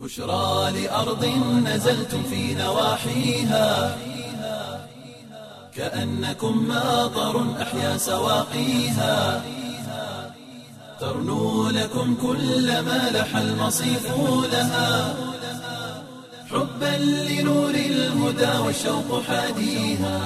بشرى لأرض نزلتم في نواحيها كأنكم ماطر أحيا سواقيها ترنو لكم كل ما لح المصيف لها حبا لنور الهدى والشوق حاديها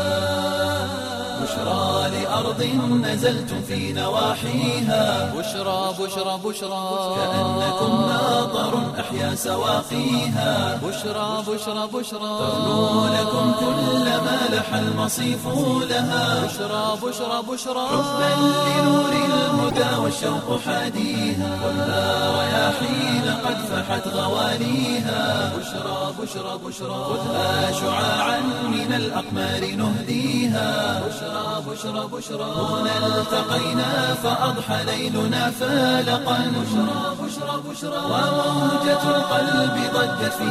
بشرى لأرض نزلتم في نواحيها بشرى بشرى بشرى كأنكم ماطر أحيا سواقيها بشرى بشرى بشرى ترنو لكم كل ما لح المصيف لها بشرى بشرى بشرى حبا لنور الهدى والشوق حاديها والها رياحين قد فحت غواليها بشرى بشرى بشرى خذها شعاعا من الأقمار نهديها بشرى بشرى بشرى هنا التقينا فأضحى ليلنا فالقا بشرى بشرى بشرى وموجة القلب ضجت في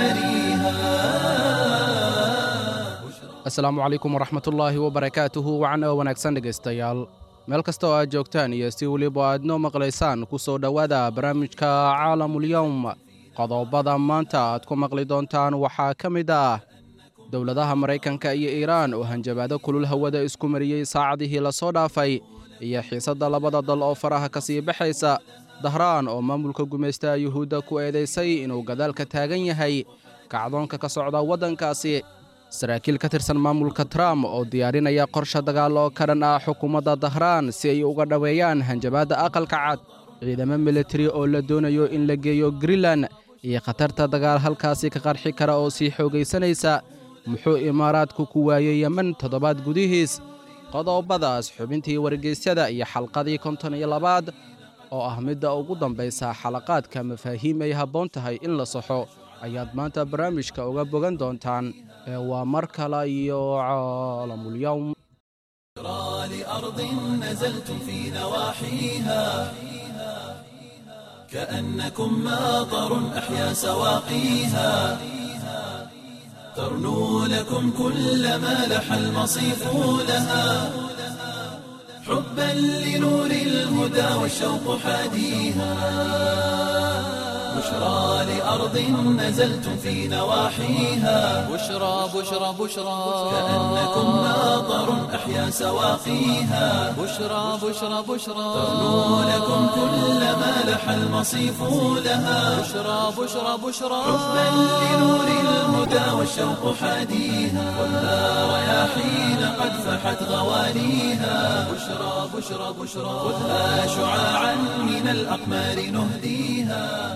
مجاريها asalaamu calaykum waraxmatullaahi wabarakaatuhu wacan oo wanaagsan dhegaystayaal meel kasta oo aad joogtaan iyo si weliba aad noo maqlaysaan ku soo dhowaada barnaamijka caalamulyowm qodobada maanta aad ku maqli doontaan waxaa ka mid ah dowladaha maraykanka iyo iiraan oo hanjabaado kulul hawada isku mariyey saacadihii lasoo dhaafay iyo xiisadda labada dal oo faraha ka sii baxaysa dahraan oo maamulka gumaystaha yuhuudda ku eedaysay inuu gadaalka taagan yahay kacdoonka ka socda waddankaasi saraakiil ka tirsan maamulka trump oo diyaarinaya qorshe dagaal oo ka dhan ah xukuumadda dahraan si ay uga dhoweeyaan hanjabaadda aqalka cad ciidamo militari oo la doonayo in la geeyo greenland iyo khatarta dagaal halkaasi ka qarxi kara oo sii xoogaysanaysa muxuu imaaraadku ku waayey yemen toddobaad gudihiis qodobadaas xubintii wargeysyada iyo xalqadii konton iyo labaad oo ah midda ugu dambaysa xalaqaadka mafaahiim ay habboon tahay in la saxo ayaad maanta barnaamijka uga bogan doontaan ee waa mar kale iyo caalamulyowm بشرى لأرض نزلتم في نواحيها كأنكم ماطر أحيا سواقيها ترنو لكم كل ما لح المصيف لها حبا لنور الهدى والشوق حاديها بشرى لأرض نزلتم في نواحيها بشرى بشرى بشرى كأنكم ماطر أحيا سواقيها بشرى بشرى بشرى ترنو لكم كل ما لح المصيف لها بشرى بشرى بشرى حبا لنور الهدى والشوق حاديها والها رياحين قد فحت غواليها بشرى بشرى بشرى خذها شعاعا من الأقمار نهديها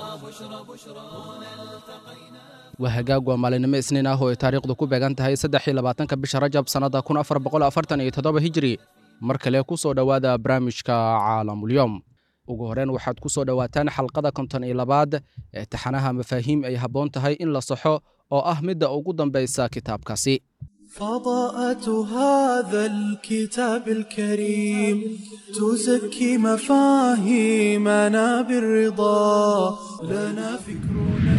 waa hagaag waa maalinimo isniin ah oo ay taariikhdu ku beegan tahay saddexii labaatanka bisha rajab sannadda kun afar boqol afartan iyo toddoba hijiri mar kale ku soo dhowaada barnaamijka caalamulyowm ugu horreyn waxaad ku soo dhowaataan xalqada konton iyo labaad ee taxanaha mafaahiim ay habboon tahay in la saxo oo ah midda ugu dambaysa kitaabkaasi فضاءة هذا الكتاب الكريم تزكي مفاهيمنا بالرضا لنا فكرنا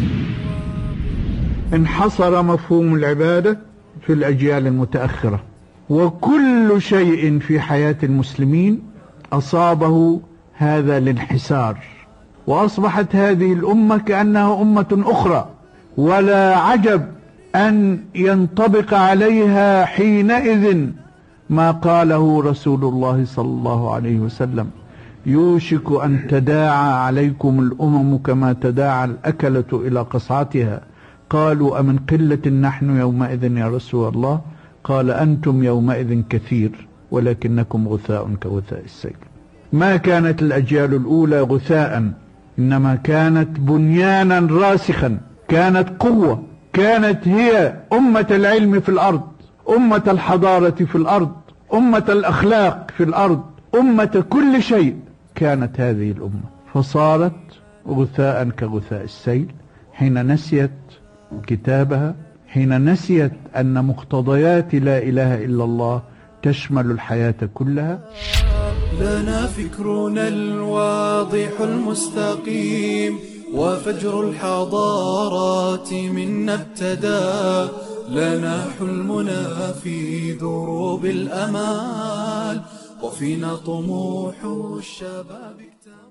انحصر مفهوم العبادة في الأجيال المتأخرة وكل شيء في حياة المسلمين أصابه هذا الانحسار وأصبحت هذه الأمة كأنها أمة أخرى ولا عجب أن ينطبق عليها حينئذ ما قاله رسول الله صلى الله عليه وسلم يوشك أن تداعى عليكم الأمم كما تداعى الأكلة إلى قصعتها قالوا أمن قلة نحن يومئذ يا رسول الله قال أنتم يومئذ كثير ولكنكم غثاء كغثاء السيل ما كانت الأجيال الأولى غثاء إنما كانت بنيانا راسخا كانت قوة كانت هي أمة العلم في الأرض أمة الحضارة في الأرض أمة الأخلاق في الأرض أمة كل شيء كانت هذه الأمة فصارت غثاء كغثاء السيل حين نسيت كتابها حين نسيت أن مقتضيات لا إله إلا الله تشمل الحياة كلها لنا فكرنا الواضح المستقيم وفجر الحضارات منا ابتدى لنا حلمنا في دروب الأمال وفينا طموح الشباب اكتمل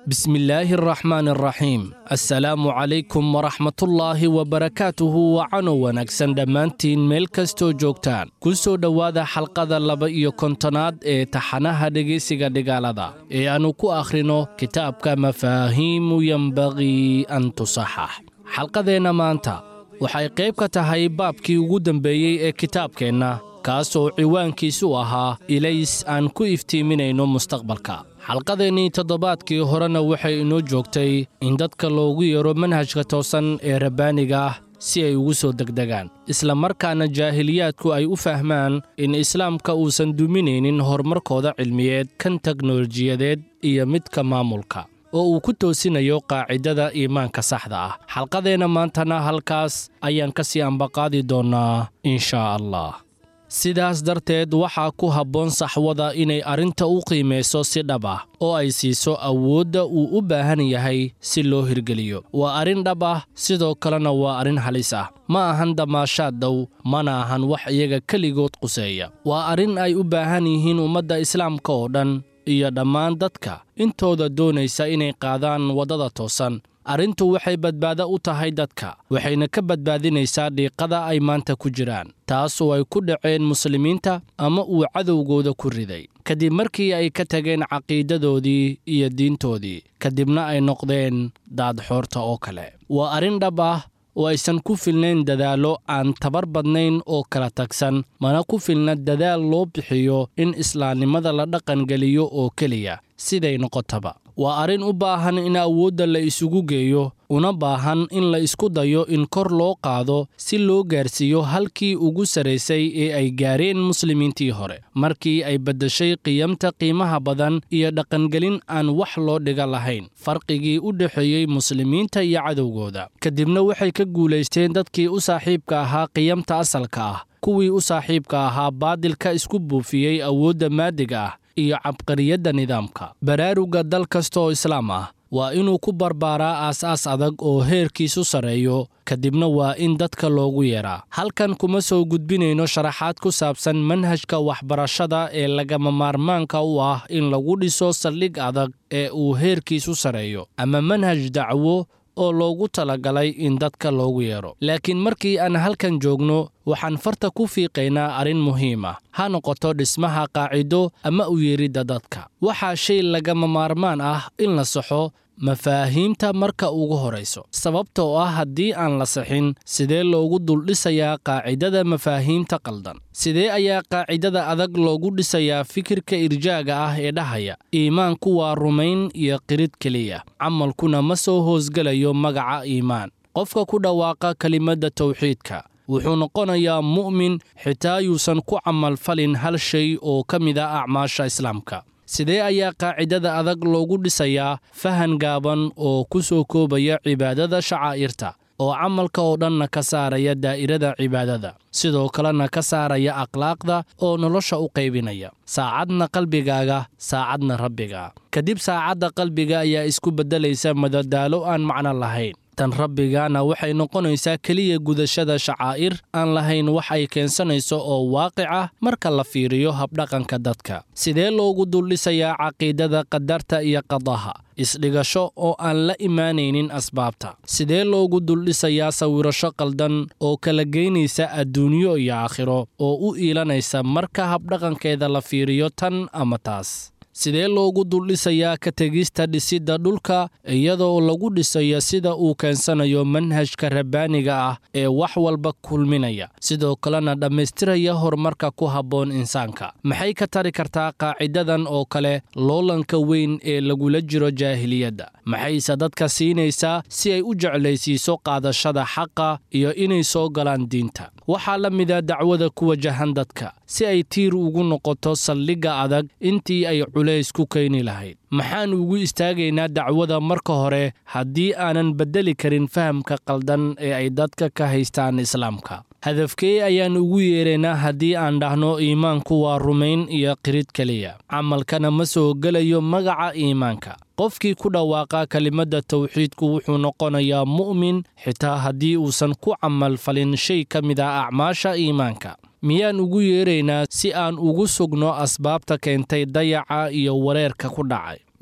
bismillaahi araxmaan araxiim assalaamu calaykum waraxmatullaahi wabarakaatuhu wacano wanaagsan dhammaantiin meel kastoo joogtaan ku soo dhowaada xalqada laba iyo kontonaad ee taxanaha dhegaysiga dhigaalada ee aannu ku akhrino kitaabka mafaahiimu yembaqii an tusaxax xalqadeenna maanta waxay qayb ka tahay baabkii ugu dambeeyey ee kitaabkeenna kaasoo ciwaankiisu ahaa ilays aan ku iftiiminayno mustaqbalka xalqadeennii toddobaadkii horena waxay inoo joogtay in dadka loogu yeero manhajka toosan ee rabbaaniga ah si ay ugu soo degdegaan isla markaana jaahiliyaadku ay u fahmaan in islaamka uusan duminaynin horumarkooda cilmiyeed kan teknolojiyadeed iyo midka maamulka oo uu ku toosinayo qaacidada iimaanka saxda ah xalqadeenna maantana halkaas ayaan ka sii ambaqaadi doonnaa inshaa allah sidaas darteed waxaa ku habboon saxwada inay arrinta u qiimayso si dhab ah oo ay siiso awoodda uu u baahan yahay si loo hirgeliyo waa arrin dhab ah sidoo kalena waa arrin halis ah ma ahan damaashaad dow mana ahan wax iyaga keligood quseeya waa arrin ay u baahan yihiin ummadda islaamka oo dhan iyo dhammaan dadka intooda doonaysa inay qaadaan waddada toosan arrintu waxay badbaado u tahay dadka waxayna ka badbaadinaysaa dhiiqada ay maanta ku jiraan taas oo ay ku dhaceen muslimiinta ama uu cadowgooda ku riday kadib markii ay ka tageen caqiidadoodii iyo diintoodii kadibna ay noqdeen daadxoorta oo kale waa arrin dhab ah oo aysan ku filnayn dadaallo aan tabar badnayn oo kala tagsan mana ku filna dadaal loo bixiyo in islaamnimada la dhaqangeliyo oo keliya siday noqotaba waa arrin u baahan in awoodda la isugu geeyo una baahan in la isku dayo in kor loo qaado si loo gaarsiiyo halkii ugu sarraysay ee ay gaareen muslimiintii hore markii ay beddeshay qiyamta qiimaha badan iyo dhaqangelin aan wax loo dhiga lahayn farqigii u dhexeeyey muslimiinta iyo cadowgooda kadibna waxay ka guulaysteen dadkii u saaxiibka ahaa qiyamta asalka ah kuwii u saaxiibka ahaa baadilka isku buufiyey awoodda maadiga ah iyo cabqariyadda nidaamka baraaruga dal kasta oo islaam ah waa inuu ku barbaaraa aas-aas adag oo heerkiisu sarreeyo kadibna waa in dadka loogu yeeraa halkan kuma soo gudbinayno sharaxaad ku saabsan manhajka waxbarashada ee lagama maarmaanka u ah in lagu dhiso saldhig adag ee uu heerkiisu sarreeyo ama manhaj dacwo oo loogu talagalay in dadka loogu yeero laakiin markii aan halkan joogno waxaan farta ku fiiqaynaa arrin muhiim ah ha noqoto dhismaha qaacido ama u yeeridda dadka waxaa shay lagama maarmaan ah in la saxo mafaahiimta marka ugu horayso sababtoo ah haddii aan la saxin sidee loogu duldhisayaa qaacidada mafaahiimta qaldan sidee ayaa qaacidada adag loogu dhisayaa fikirka irjaaga ah ee dhahaya iimaanku waa rumayn iyo qirid keliya camalkuna ma soo hoosgelayo magaca iimaan qofka ku dhawaaqa kelimadda tawxiidka wuxuu noqonayaa mu'min xitaa yuusan ku camalfalin hal shay oo ka mid a acmaasha islaamka sidee ayaa qaacidada adag loogu dhisayaa fahan gaaban oo ku soo koobaya cibaadada shacaa'irta oo camalka oo dhanna ka saaraya daa'irada cibaadada sidoo kalena ka saaraya akhlaaqda oo nolosha u qaybinaya saacadna qalbigaaga saacadna rabbiga kadib saacadda qalbiga ayaa isku beddelaysa madadaalo aan macno lahayn tan rabbigana waxay noqonaysaa keliya gudashada shacaa'ir aan lahayn wax ay keensanayso oo waaqic ah marka la fiiriyo habdhaqanka dadka sidee loogu duldhisayaa caqiidada qadarta iyo qadaha isdhigasho oo aan la imaanaynin asbaabta sidee loogu duldhisayaa sawirasho qaldan oo kala geynaysa adduunyo iyo aakhiro oo u iilanaysa marka habdhaqankeeda la fiiriyo tan ama taas sidee loogu duldhisayaa ka tegista dhisidda dhulka iyadoo lagu dhisayo sida uu keensanayo manhajka rabbaaniga ah ee wax walba kulminaya sidoo kalena dhammaystiraya horumarka ku habboon insaanka maxay ka tari kartaa qaacidadan oo kale loolanka weyn ee lagula jiro jaahiliyadda maxayse dadka siinaysaa si ay u jeclaysiiso qaadashada xaqa iyo inay soo galaan diinta waxaa la mida dacwada ku wajahan dadka si ay tiir ugu noqoto saldhigga adag intii ay culays ku keeni lahayd maxaan ugu istaagaynaa dacwada marka hore haddii aanan beddeli karin fahamka qaldan ee ay dadka ka haystaan islaamka hadafkee ayaan ugu yeeraynaa haddii aan dhahno iimaanku waa rumayn iyo qirid keliya camalkana ma soo gelayo magaca iimaanka qofkii ku dhawaaqa kelimadda tawxiidku wuxuu noqonayaa mu'min xitaa haddii uusan ku camalfalin shay ka mid ah acmaasha iimaanka miyaan ugu yeeraynaa si aan ugu sugno asbaabta keentay dayaca iyo wareerka ku dhacay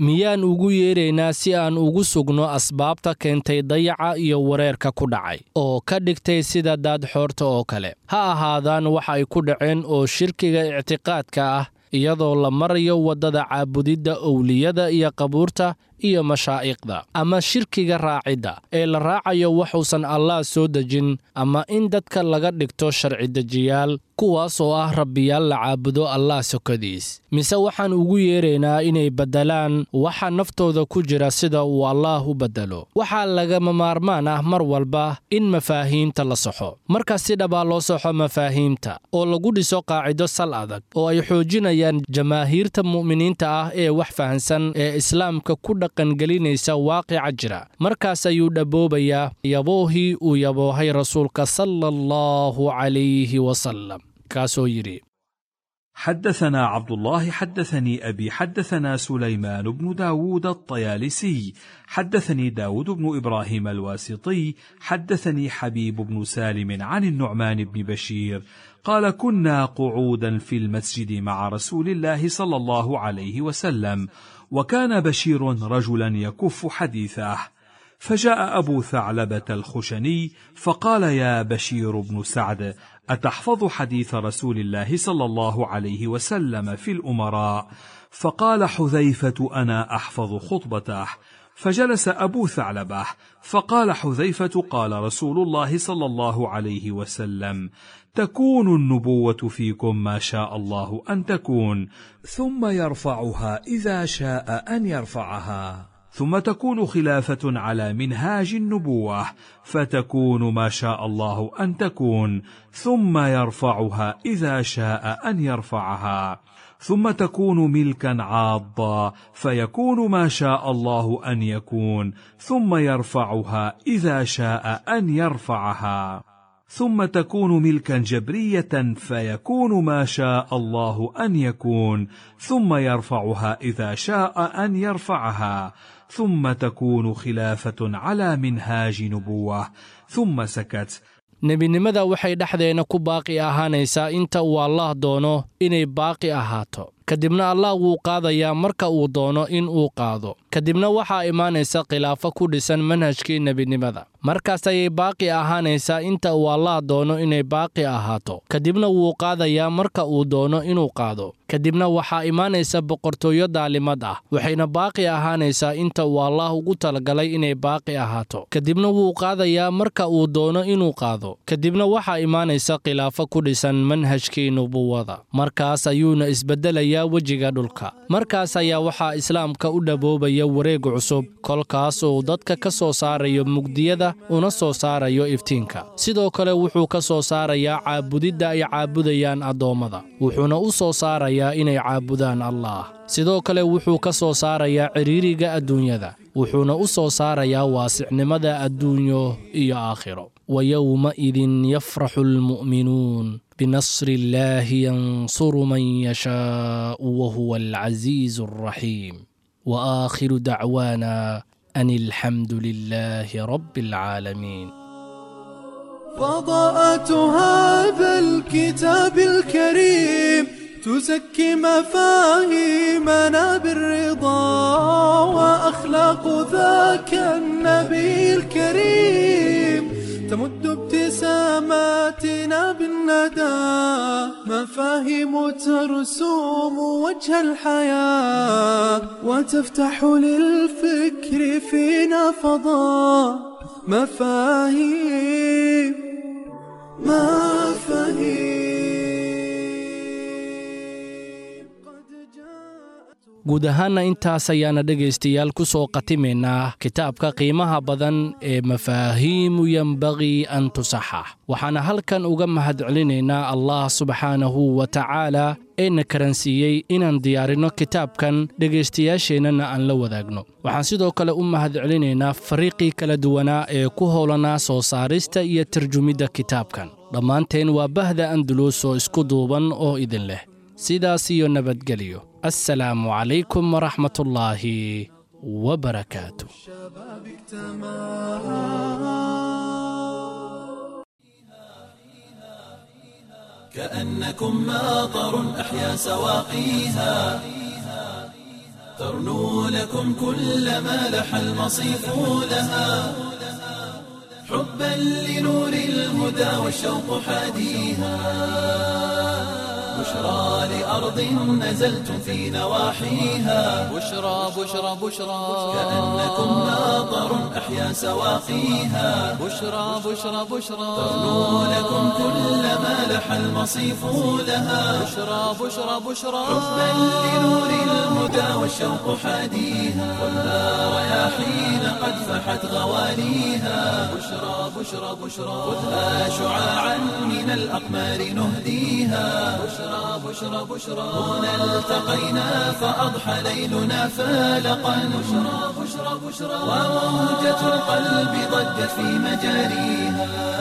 miyaan ugu yeeraynaa si aan ugu sugno asbaabta keentay dayaca iyo wareerka ku dhacay oo ka dhigtay sida daadxoorta oo kale ha ahaadaan wax ay ku dhaceen oo shirkiga ictiqaadka ah iyadoo la marayo waddada caabudidda owliyada iyo qabuurta iyo mashaa'iqda ama shirkiga raacidda ee la raacayo waxuusan allaah soo dejin ama in dadka laga dhigto sharci-dejiyaal kuwaas oo ah rabbiyaal la caabudo allah sokadiis mise waxaan ugu yeeraynaa inay beddelaan waxa naftooda ku jira sida uu allaah u beddelo waxaa lagama maarmaan ah mar walba in mafaahiimta la saxo marka si dhabaa loo saxo mafaahiimta oo lagu dhiso qaacido sal adag oo ay xoojinayaan jamaahiirta mu'miniinta ah ee wax fahansan ee islaamka ku dhaqangelinaysa waaqica jira markaas ayuu dhabboobayaa yaboohii uu yaboohay rasuulka sala allahu calayhi wasalam kaasoo yidhi حدثنا عبد الله حدثني أبي حدثنا سليمان بن داود الطيالسي حدثني داود بن إبراهيم الواسطي حدثني حبيب بن سالم عن النعمان بن بشير قال كنا قعودا في المسجد مع رسول الله صلى الله عليه وسلم وكان بشير رجلا يكف حديثه فجاء أبو ثعلبة الخشني فقال يا بشير بن سعد أتحفظ حديث رسول الله صلى الله عليه وسلم في الأمراء فقال حذيفة أنا أحفظ خطبته فجلس أبو ثعلبة فقال حذيفة قال رسول الله صلى الله عليه وسلم تكون النبوة فيكم ما شاء الله أن تكون ثم يرفعها إذا شاء أن يرفعها ثم تكون خلافة على منهاج النبوة فتكون ما شاء الله أن تكون ثم يرفعها إذا شاء أن يرفعها ثم تكون ملكا عاضا فيكون ما شاء الله أن يكون ثم يرفعها إذا شاء أن يرفعها ثم تكون ملكا جبرية فيكون ما شاء الله أن يكون ثم يرفعها إذا شاء أن يرفعها ثم تكون خلافة على منهاج نبوة ثم سكت nebinimada waxay dhexdeenna ku baaqi ahaanaysaa inta uu allaah doono inay baaqi ahaato kadibna allah wuu qaadayaa marka uu doono in uu qaado kadibna waxaa imaanaysa khilaafo ku dhisan manhajkii nebinimada markaas ayay baaqi ahaanaysaa inta uu allaah doono inay baaqi ahaato kadibna wuu qaadayaa marka uu doono inuu qaado kadibna waxaa imaanaysa boqortooyo daalimad ah waxayna baaqi ahaanaysaa inta uu allaah ugu talagalay inay baaqi ahaato kadibna wuu qaadayaa marka uu doono inuu qaado kadibna waxaa imaanaysa khilaafo ku dhisan manhajkii nubuwada markaas ayuuna isbeddelayaa wejiga dhulka markaas ayaa waxaa islaamka u dhaboobaya wareeg cusub kolkaas uu dadka ka soo saarayo mugdiyada una soo saarayo iftiinka sidoo kale wuxuu ka soo saarayaa caabudidda ay caabudayaan addoommada wuxuuna u soo saarayaa inay caabudaan allaah sidoo kale wuxuu ka soo saarayaa cidhiiriga adduunyada wuxuuna u soo saarayaa waasicnimada adduunyo iyo aakhiro wa yowmaidin yafraxu almu'minuun binasri illaahi yansuru man yashaa'u wahuwa alcasiizu alraxiim wa aakhiru dacwaana an alxamdu lilaahi rabbi alcaalamiin فضاءة هذا الكتاب الكريم تزكي مفاهيمنا بالرضا وأخلاق ذاك النبي الكريم تمد ابتساماتنا بالندى مفاهيم ترسوم وجه الحياة وتفتح للفكر فينا فضاء مفاهيم مفاهيم قد جاءت guud ahaanna intaas ayaana dhegaystayaal ku soo khatimaynaa kitaabka qiimaha badan ee mafaahiimu yembaqii an tusaxax waxaana halkan uga mahadcelinaynaa allah subxaanahu wa tacaala ee na karansiiyey inaan diyaarinno kitaabkan dhegaystayaasheennana aan la wadaagno waxaan sidoo kale u mahadcelinaynaa fariiqii kala duwanaa ee ku howlanaa soo saarista iyo tarjumidda kitaabkan dhammaanteen waa bahda andulus oo isku duuban oo idin leh sidaas iyo nabadgelyo assalaamu calaykum waraxmatullaahi wabarakaatu الشباب اجتمعها كأنكم ماطر أحيا سواقيها ترنو لكم كل ما لح المصيف لها حبا لنور الهدى والشوق حاديها بشرى لأرض نزلتم في نواحيها بشرى بشرى بشرى كأنكم ناظر أحيا سواقيها بشرى بشرى بشرى ترنو لكم كل ما لح المصيف لها بشرى بشرى بشرى حبا لنور الهدى والشوق حاديها والنار رياحين قد فحت غواليها بشرى بشرى بشرى خذها شعاعا من الأقمار نهديها بشرى بشرى بشرى هنا التقينا فأضحى ليلنا فالقا بشرى بشرى بشرى وموجة القلب ضجت في مجاريها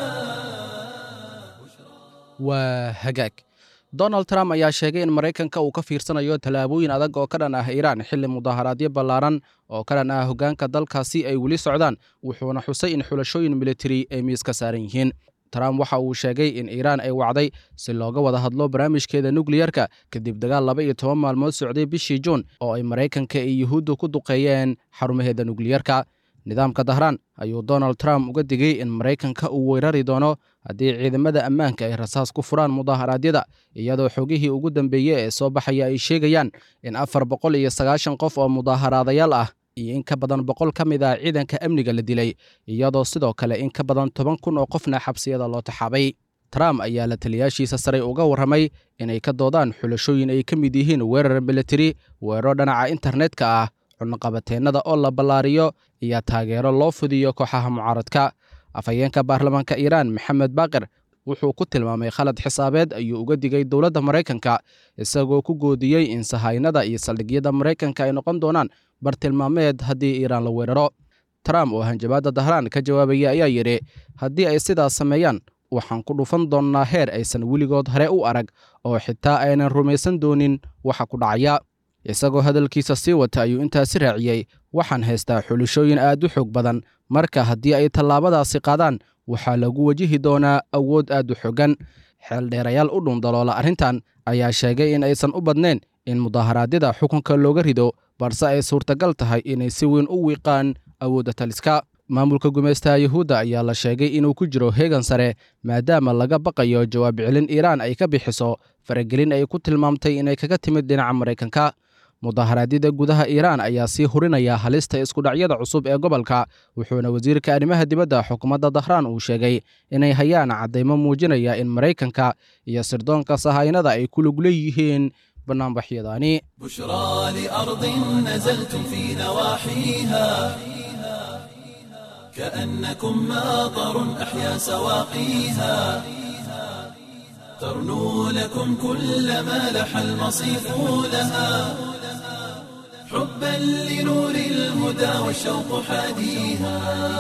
waa hagaag donald trump ayaa sheegay in maraykanka uu ka fiirsanayo tallaabooyin adag oo ka dhan ah iiraan xilli mudaharaadyo ballaaran oo ka dhan ah hoggaanka dalkaasi ay weli socdaan wuxuuna xusay in xulashooyin militari ay miiska saaran yihiin trump waxa uu sheegay in iiraan ay wacday si looga wada hadlo barnaamijkeeda nukliyerka kadib dagaal laba iyo toban maalmood socday bishii juun oo ay maraykanka iyo yuhuuddu ku duqeeyeen xarumaheeda nukliyerka nidaamka dahraan ayuu donald trump uga digay in maraykanka uu weerari doono haddii ciidamada ammaanka ay rasaas ku furaan mudaharaadyada iyadoo xogihii ugu dambeeyey ee soo baxaya ay sheegayaan in afar boqol iyo sagaashan qof oo mudaaharaadayaal ah iyo in ka badan boqol ka mid ah ciidanka amniga la dilay iyadoo sidoo kale in ka badan toban kun oo qofna xabsiyada loo taxaabay trump ayaa la taliyaashiisa sare uga warramay inay ka doodaan xulashooyin ay ka mid yihiin weerar militari weeraro dhinaca internetka ah cunaqabateennada oo la ballaariyo iyo taageero loo fudiyo kooxaha mucaaradka afhayeenka baarlamaanka iiraan maxamed baaqir wuxuu ku tilmaamay khalad xisaabeed ayuu uga digay dowladda maraykanka isagoo ku goodiyey in sahaynada iyo saldhigyada maraykanka ay noqon doonaan bartilmaameed haddii iiraan la weeraro trump oo hanjabaadda dahraan ka jawaabaya ayaa yidhi haddii ay sidaas sameeyaan waxaan ku dhufan doonnaa heer aysan weligood hore u arag oo xitaa aynan rumaysan doonin waxa ku dhacaya isagoo hadalkiisa sii wata ayuu intaasi raaciyey waxaan haystaa xulashooyin aad u xoog badan marka haddii ay tallaabadaasi qaadaan waxaa lagu wajihi doonaa awood aad u xoogan xeeldheerayaal u dhundaloola arrintan ayaa sheegay in aysan u badnayn in mudaharaadyada xukunka looga rido balse ay suurtagal tahay inay si weyn u wiiqaan awoodda taliska maamulka gumaystaha yuhuudda ayaa la sheegay inuu ku jiro heegan sare maadaama laga baqayo jawaab celin iiraan ay ka bixiso faragelin ay ku tilmaamtay inay kaga timid dhinaca maraykanka mudaharaadyada gudaha iiraan ayaa sii hurinaya halista iskudhacyada cusub ee gobolka wuxuuna wasiirka arrimaha dibadda xukuumadda dahraan uu sheegay inay hayaan caddaymo muujinaya in maraykanka iyo sirdoonka sahaynada ay ku lug leeyihiin bannaanbaxyadaani بشرى لأرض نزلتم في نواحيها كأنكم ماطر أحيا سواقيها ترنو لكم كل ما لح المصيف لها حبا لنور الهدى والشوق حاديها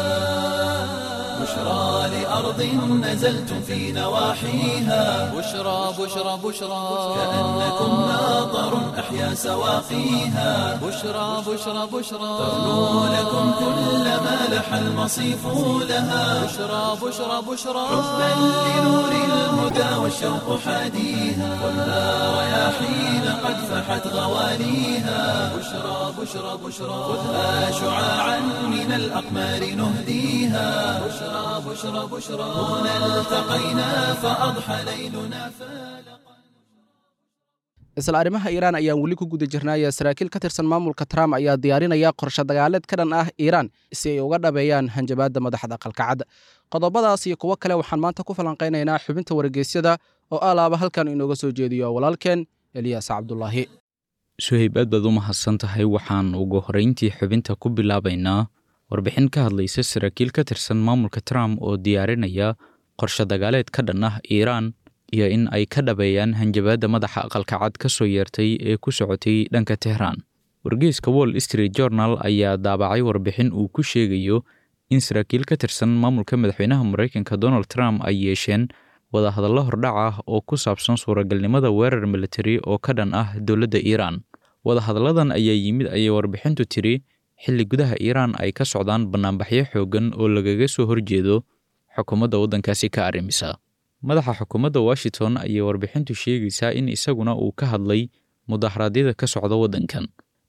بشرى لأرض نزلتم في نواحيها بشرى بشرى بشرى كأنكم ماطر أحيا سواقيها بشرى بشرى بشرى ترنو لكم كل ما لح المصيف لها بشرى بشرى بشرى حبا لنور الهدى والشوق حاديها والنار رياحين قد فحت غواليها بشرى بشرى بشرى خذها شعاعا من الأقمار نهديها بشرى بشرى بشرى هنا التقينا فأضحى ليلنا فالقا isla arrimaha iiraan ayaan weli ku guda jirnaya saraakiil ka tirsan maamulka trump ayaa diyaarinaya qorshe dagaaleed ka dhan ah iiraan si ay uga dhabeeyaan hanjabaadda madaxda qalkacad qodobadaas iyo kuwo kale waxaan maanta ku falanqaynaynaa xubinta wargeysyada oo alaaba halkan inooga soo jeediyo walaalkeen eliyaas cabdulaahi suhayb aad baad u mahadsan tahay waxaan ugu horrayntii xubinta ku bilaabaynaa warbixin ka hadlaysa saraakiil ka tirsan maamulka trump oo diyaarinaya qorshe dagaaleed ka dhan ah iiraan iyo in ay ka dhabeeyaan hanjabaadda madaxa aqalka cad ka soo yeertay ee ku socotay dhanka tehraan wargeyska wall street journal ayaa daabacay warbixin uu ku sheegayo in saraakiil ka tirsan maamulka madaxweynaha maraykanka donald trump ay yeesheen wadahadallo hordhac ah oo ku saabsan suuragalnimada weerar militari oo ka dhan ah dowladda iiraan wadahadalladan ayaa yimid ayay warbixintu tiri xilli gudaha iiraan ay ka socdaan bannaanbaxyo xooggan oo lagaga soo horjeedo xukuumadda waddankaasi ka arrimisa madaxa xukuumadda washington ayay warbixintu sheegaysaa in isaguna uu ka hadlay mudaharaadyada ka socda waddankan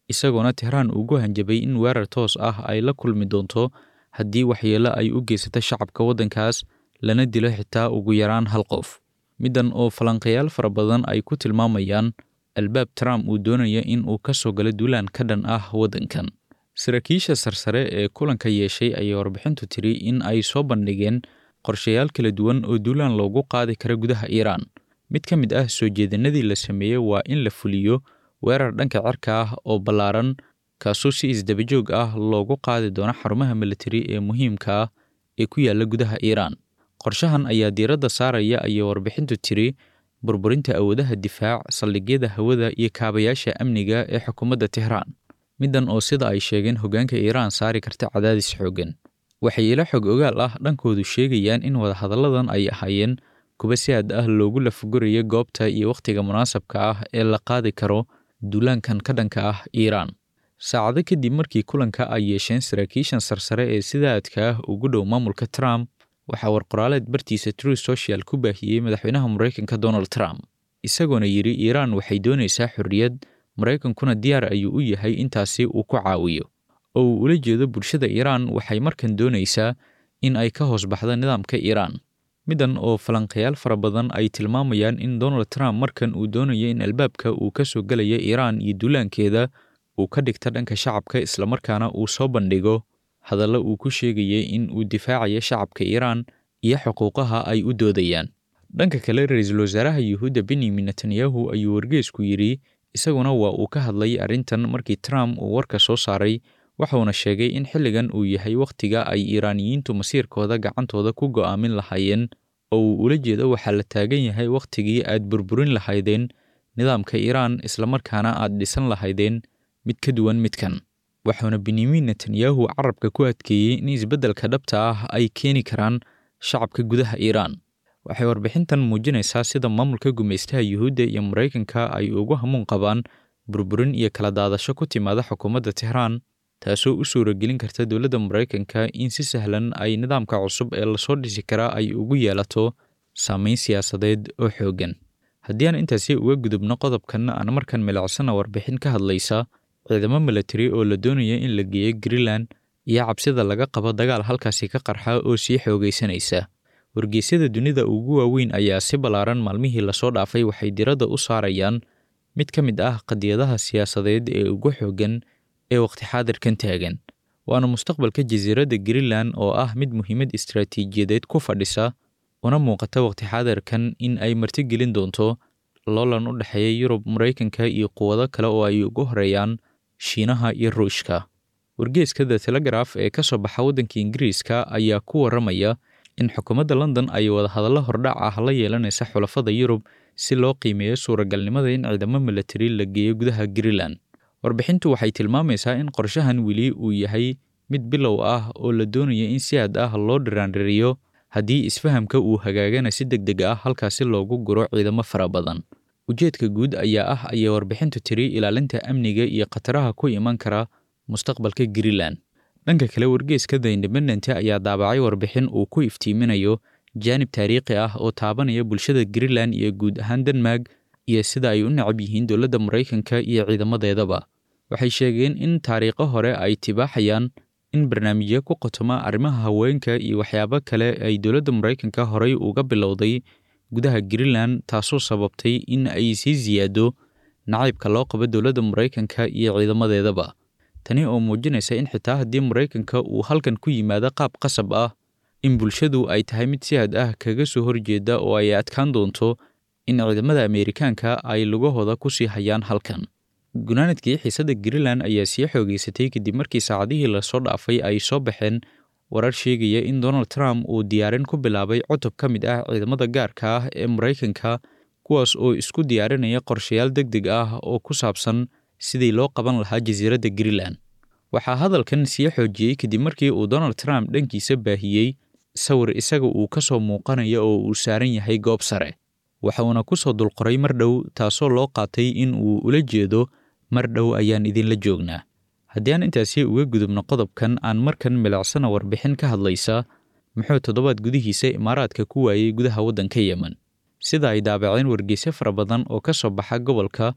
isagoona tehraan ugu hanjabay in weerar toos ah ay la kulmi doonto haddii waxyeelo ay u geysata shacabka waddankaas lana dilo xitaa ugu yaraan hal qof middan oo falanqayaal fara badan ay ku tilmaamayaan albaab trump uu doonaya in uu ka soo galo duulaan ka dhan ah waddankan saraakiisha sarsare ee kulanka yeeshay ayaa warbixintu tiri in ay soo bandhigeen qorshayaal kala duwan oo duulaan loogu qaadi kara gudaha iiraan mid ka mid ah soo jeedinadii la sameeyey waa in la fuliyo weerar dhanka cirka ah oo ballaaran kaasoo si isdabajoog ah loogu qaadi doono xarumaha militari ee muhiimka ah ee ku yaalla gudaha iiraan qorshahan ayaa diiradda saaraya ayay warbixintu tiri burburinta awoodaha difaac saldhigyada hawada iyo kaabayaasha amniga ee xukuumadda tehraan middan oo sida ay sheegeen hoggaanka iiraan saari karta cadaadis xooggan waxay ilo xog ogaal ah dhankoodu sheegayaan in wadahadalladan ay ahaayeen kuwa si aad ah loogu lafagurayo goobta iyo wakhtiga munaasabka ah ee la qaadi karo duulaankan ka dhanka ah iiraan saacado kadib markii kulanka ay yeesheen saraakiishan sarsare ee sida aadka ah ugu dhow maamulka trump waxaa warqoraaleed bartiisa true social ku baahiyey madaxweynaha maraykanka donald trump isagoona yidhi iiraan waxay doonaysaa xorriyad maraykankuna diyaar ayuu u yahay intaasi uu ku caawiyo oo uu ula jeedo bulshada iiraan waxay markan doonaysaa in ay ka hoos baxdo nidaamka iiraan middan oo falanqayaal fara badan ay tilmaamayaan in donald trump markan uu doonayo in albaabka uu ka soo gelaya iiraan iyo duulaankeeda uu ka dhigto dhanka shacabka islamarkaana uu soo bandhigo hadallo uu ku sheegayay in uu difaacayo shacabka iiraan iyo xuquuqaha ay u doodayaan dhanka kale ra-iisul wasaaraha yuhuudda benyamin netanyahu ayuu wargeesku yidhi isaguna waa uu ka hadlay arrintan markii trump uu warka soo saaray waxuuna sheegay in xilligan uu yahay wakhtiga ay iiraaniyiintu masiirkooda gacantooda ku go'aamin lahaayeen oo uu ula jeedo waxaa la taagan yahay wakhtigii aad burburin lahaydeen nidaamka iiraan islamarkaana aad dhisan lahaydeen mid ka duwan midkan waxauna benyamin netanyahu carabka ku adkeeyey in isbeddelka dhabta ah ay keeni karaan shacabka gudaha iiraan waxay warbixintan muujinaysaa sida maamulka gumaystaha yuhuudda iyo maraykanka ay ugu hamuun qabaan burburin iyo kala daadasho ku timaada xukuumadda tehraan taasoo u suuragelin karta dowladda maraykanka in si sahlan ay nidaamka cusub ee lasoo dhisi karaa ay ugu yeelato saameyn siyaasadeed oo xooggan haddii aan intaasi uga gudubno qodobkan aan markan milicsana warbixin ka hadlaysa ciidamo milatari oo la doonaya in la geeyo greenland iyo cabsida laga qabo dagaal halkaasi ka qarxa oo sii xoogaysanaysa wargeysyada dunida ugu waaweyn ayaa si ballaaran maalmihii lasoo dhaafay waxay diradda u saarayaan mid ka mid ah qadiyadaha siyaasadeed ee ugu xooggan ee waqti xaadirkan taagan waana mustaqbalka jasiiradda greenland oo ah mid muhiimad istaraatiijiyadeed ku fadhisa una muuqata waqti xaadirkan in ay martigelin doonto loolan u dhexeeya yurub maraykanka iyo quwado kale oo ay ugu horeeyaan shiinaha iyo ruushka wargeeska the telegraf ee ka soo baxa waddanka ingiriiska ayaa ku warramaya in xukuumadda london ay wadahadallo hordhac ah la yeelanaysa xulafada yurub si loo qiimeeyo suuragalnimada in ciidamo milatari la geeyo gudaha greenland warbixintu waxay tilmaamaysaa in qorshahan weli uu yahay mid bilow ah oo la doonaya in si aad ah loo dhiraandhiriyo haddii isfahamka uu hagaagana si deg deg ah halkaasi loogu guro ciidamo fara badan ujeedka guud ayaa ah ayay warbixintu tiri ilaalinta amniga iyo khataraha ku iman kara mustaqbalka greenland dhanka kale wargeeska the independent ayaa daabacay warbixin uu ku iftiiminayo jaanib taariikhi ah oo taabanaya bulshada greenland iyo guud ahaan denmark iyo sida ay u necab yihiin dowladda maraykanka iyo ciidamadeedaba waxay sheegeen in taariikho hore ay tibaaxayaan in barnaamijyo ku qotoma arrimaha haweenka iyo waxyaabo kale ay dowladda maraykanka horey uga bilowday gudaha greenland taasoo sababtay in ay sii siyaado nacaybka loo qabo dowladda maraykanka iyo ciidamadeedaba tani oo muujinaysa in xitaa haddii maraykanka uu halkan ku yimaado qaab qasab ah in bulshadu ay tahay mid si had ah kaga soo horjeeda oo ay adkaan doonto in ciidamada ameerikaanka ay lugahooda ku sii hayaan halkan gunaanadkii xiisadda greenland ayaa sii xoogeysatay kadib markii saacadihii lasoo dhaafay ay soo baxeen warar sheegaya in donald trump uu diyaarin ku bilaabay cutub ka mid ah ciidamada gaarka ah ee maraykanka kuwaas oo isku diyaarinaya qorshayaal deg deg ah oo ku saabsan sidii loo qaban lahaa jasiiradda greenland waxaa hadalkan sii xoojiyey kadib markii uu donald trump dhankiisa baahiyey sawir isaga uu ka soo muuqanaya oo uu saaran yahay goob sare waxuuna ku soo dulqoray mar dhow taasoo loo qaatay in uu ula jeedo mar dhow ayaan idinla joognaa haddii aan intaasi uga gudubno qodobkan aan markan milicsana warbixin ka hadlaysa muxuu toddobaad gudihiisa imaaraadka ku waayey gudaha waddanka yemen sida ay daabaceen wargeysyo fara badan oo ka soo baxa gobolka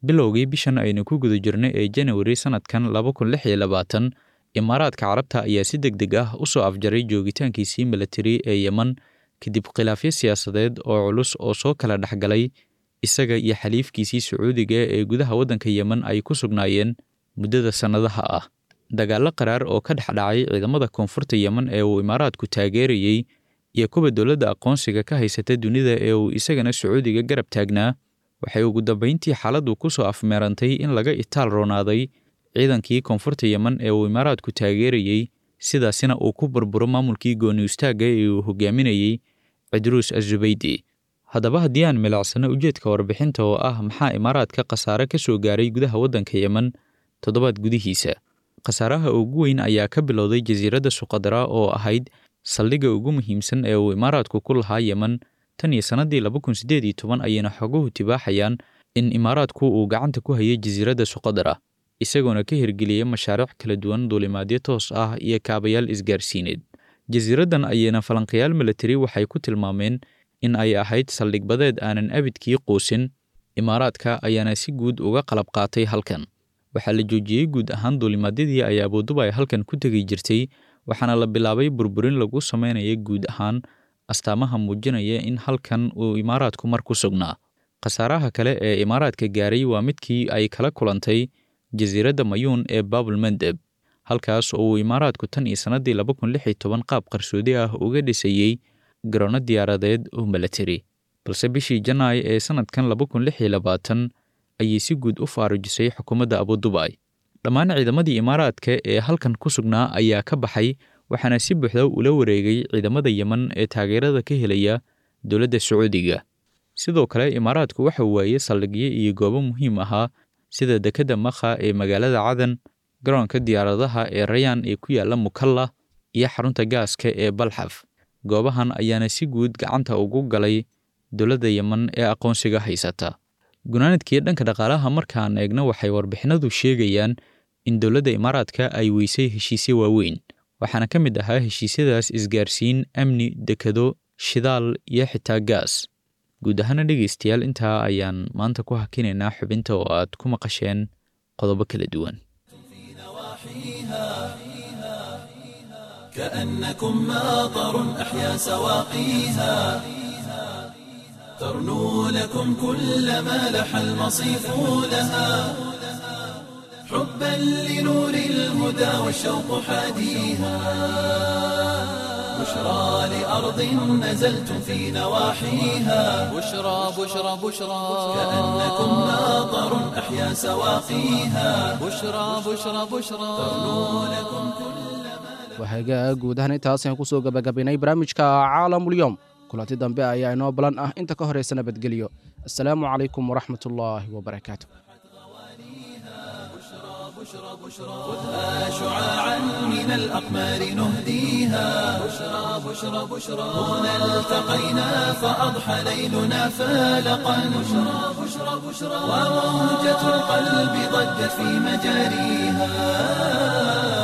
bilowgii bishan aynu ku guda jirnay ee janawari sannadkan laba kun lix iyo labaatan imaaraadka carabta ayaa si deg deg ah u soo afjaray joogitaankiisii milatari ee yeman kadib khilaafyo siyaasadeed oo culus oo soo kala dhexgalay isaga iyo xaliifkiisii sacuudiga ee gudaha waddanka yeman ay ku sugnaayeen muddada sannadaha ah dagaallo qaraar oo ka dhex dhacay ciidamada koonfurta yeman ee uu imaaraadku taageerayey iyo kuwa dowladda aqoonsiga ka haysata dunida ee uu isagana sacuudiga garab taagnaa waxay ugu dambayntii xaaladdu ku soo afmeerantay in laga itaal roonaaday ciidankii koonfurta yeman ee uu imaaraadku taageerayey sidaasina uu ku burburo maamulkii gooni istaagga ee uu hogaaminayey cidruus azubaydi haddaba haddii aan milicsano ujeedka warbixinta oo ah maxaa imaaraadka khasaare ka soo gaaray gudaha waddanka yeman toddobaad gudihiisa khasaaraha ugu weyn ayaa ka bilowday jasiiradda suqadara oo ahayd saldhigga ugu muhiimsan ee uu imaaraadku ku lahaa yeman tan iyo sannaddii laba kun siddeed iyo toban ayayna xoguhu tibaaxayaan in imaaraadku uu gacanta ku hayay jasiiradda suqadara isagoona ka hirgeliyay mashaariic kala duwan duulimaadyo toos ah iyo kaabayaal isgaarsiineed jasiiraddan ayayna falanqayaal milatari waxay ku tilmaameen in ay ahayd saldhig badeed aanan abidkii quusin imaaraadka ayaana si guud uga qalab qaatay halkan waxaa la joojiyey guud ahaan duulimaadyadii ay abuduba ay halkan ku tegi jirtay waxaana la bilaabay burburin lagu samaynaya guud ahaan astaamaha muujinaya in halkan uu imaaraadku mar ku sugnaa khasaaraha kale ee imaaraadka gaaray waa midkii ay kala kulantay jasiiradda mayuun ee baabul mandeb halkaas oo uu imaaraadku tan iyo sannaddii laba kun lix iyo toban qaab qarsoodi ah uga dhisayey garoonno diyaaradeed oo milatari balse bishii janaay ee sannadkan laba kun lix iyo labaatan ayay si guud u faarujisay xukuumadda abudubay dhammaan ciidamadii imaaraadka ee halkan ku sugnaa ayaa ka baxay waxaana si buuxda ula wareegay ciidamada yeman ee taageerada ka helaya dowladda sacuudiga sidoo kale imaaraadku waxa waayey saldhigyo iyo goobo muhiim ahaa sida dekedda makha ee magaalada cadan garoonka diyaaradaha ee rayaan ee ku yaalla mukalla iyo xarunta gaaska ee balxaf goobahan ayaana si guud gacanta ugu galay dowladda yeman ee aqoonsiga haysata gunaanadkii dhanka dhaqaalaha markaan eegno waxay warbixinadu sheegayaan in dowladda imaaraadka ay weysay heshiisyo waaweyn waxaana ka mid ahaa heshiisyadaas isgaarsiin amni dekado shidaal iyo xitaa gaas guud ahaana dhegaystayaal intaa ayaan maanta ku hakinaynaa xubinta oo aad ku maqasheen qodobo kala duwan كأنكم ماطر أحيا سواقيها ترنو لكم كل ما لح المصيف لها حبا لنور الهدى والشوق حاديها بشرى لأرض نزلتم في نواحيها بشرى بشرى بشرى كأنكم ماطر أحيا سواقيها بشرى بشرى بشرى ترنو لكم كل wahagaa guud ahaan intaas ayaan kusoo gabagabaynay barnaamijka caalamulyoom kulanti dambe ayaa inoo balan ah inta ka horaysa nabadgelyo assalaamu calaykum waraxmat ullaahi wabarakaatu خذها شعاعا من الأقمار نهديها بشرى بشرى بشرى هنا التقينا فأضحى ليلنا فالقا بشرى بشرى بشرى وموجة القلب ضجت في مجاريها